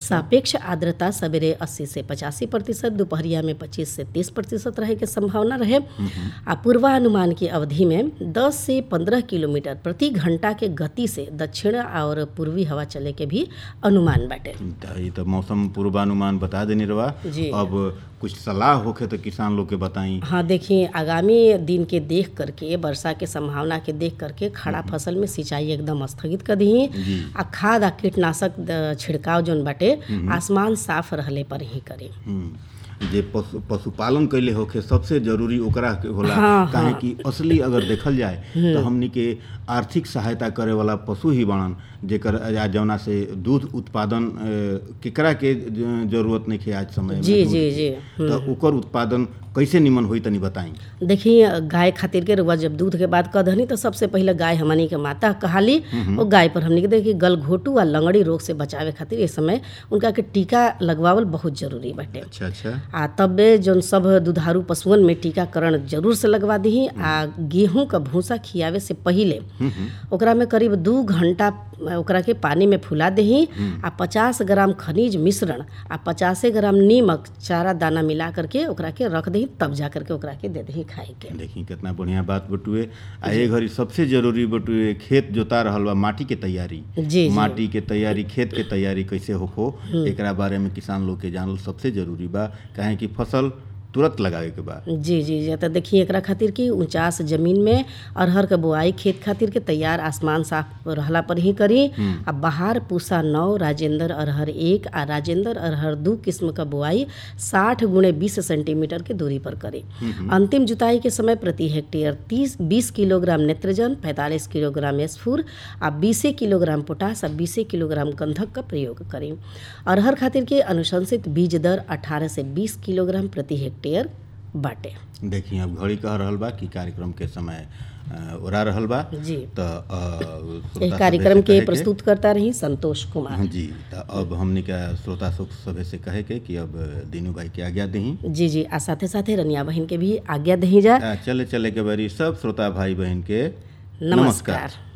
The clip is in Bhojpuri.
सापेक्ष आर्द्रता सवेरे 80 से पचासी प्रतिशत दोपहरिया में 25 से 30 प्रतिशत रहे के संभावना रहे आ पूर्वानुमान की अवधि में 10 से 15 किलोमीटर प्रति घंटा के गति से दक्षिण और पूर्वी हवा चले के भी अनुमान बाटे त ई त मौसम पूर्वानुमान बता देनी रवा जी। अब कुछ सलाह होखे तो किसान लोग के बताई हाँ देखिए आगामी दिन के देख करके वर्षा के संभावना के देख करके खड़ा फसल में सिंचाई एकदम स्थगित कर दी जी। आ खाद आ कीटनाशक द- छिड़काव जौन बाटे आसमान साफ रहले पर ही करी हम्म, जे पशु पशुपालन कैले होखे सबसे जरूरी ओकरा के होला हाँ, काहे हाँ। कि असली अगर देखल जाए तो हमनी के आर्थिक सहायता करे वाला पशु ही बाणन जेकर आ जौना से दूध उत्पादन अ, केकरा के ज- जरूरत नहीं है आज समय में जी दूध जी के। जी तो ओकर उत्पादन कैसे निमन होई तनी बताई देखिए गाय खातिर के रुआ जब दूध के बात कह दहनी तो सबसे पहले गाय हमनी के माता कहाली और गाय पर हमनी के देखिए गलघोटू आ लंगड़ी रोग से बचावे खातिर इस समय उनका के टीका लगवावल बहुत जरूरी बाटे अच्छा अच्छा आ तबे जौन सब दुधारू पशुअन में टीकाकरण जरूर से लगवा दही आ गेहूं का भूसा खियावे से पहिले ओकरा में करीब दू घंटा ओकरा के पानी में फुला दही आ पचास ग्राम खनिज मिश्रण आ पचासे ग्राम नीमक चारा दाना मिला करके ओकरा के रख दही तब जा करके ओकरा के दे दही खाए के देखी कितना बढ़िया बात बटुए आ ए घड़ी सबसे जरूरी बटुए खेत जोता रहल बा माटी के तैयारी जी जी माटी के तैयारी खेत के तैयारी कैसे होखो एकरा बारे में किसान लोग के जानल सबसे जरूरी बा काहे कि फसल तुरंत लगावे के बा जी जी जी तो देखिए एकरा खातिर कि ऊंचास जमीन में अरहर के बोआई खेत खातिर के तैयार आसमान साफ रहला पर ही करी आ बहार पूसा नौ राजेंद्र अरहर एक आ राजेंद्र अरहर दू किस्म का बोआई साठ गुणे बीस सेंटीमीटर के दूरी पर करी अंतिम जुताई के समय प्रति हेक्टेयर तीस बीस किलोग्राम नेत्रजन पैंतालीस किलोग्राम स्फूर आ बीसे किलोग्राम पोटास आ बीसे किलोग्राम गंधक का प्रयोग करी अरहर खातिर के अनुशंसित बीज दर अठारह से बीस किलोग्राम प्रति हेक्टेयर बाटे देखी अब घड़ी कह रहल बा कि कार्यक्रम के समय अ, ओरा रहल बा जी तो अ, श्रोता एह सभे कार्यक्रम से कहे के प्रस्तुत करता रही संतोष कुमार हाँ जी तो अब हमने का श्रोता सब सभे से कहे के कि अब दीनू भाई के आज्ञा दही जी जी आ साथे साथे रनिया बहन के भी आज्ञा दही जा चले चले के बारी सब श्रोता भाई बहन के नमस्कार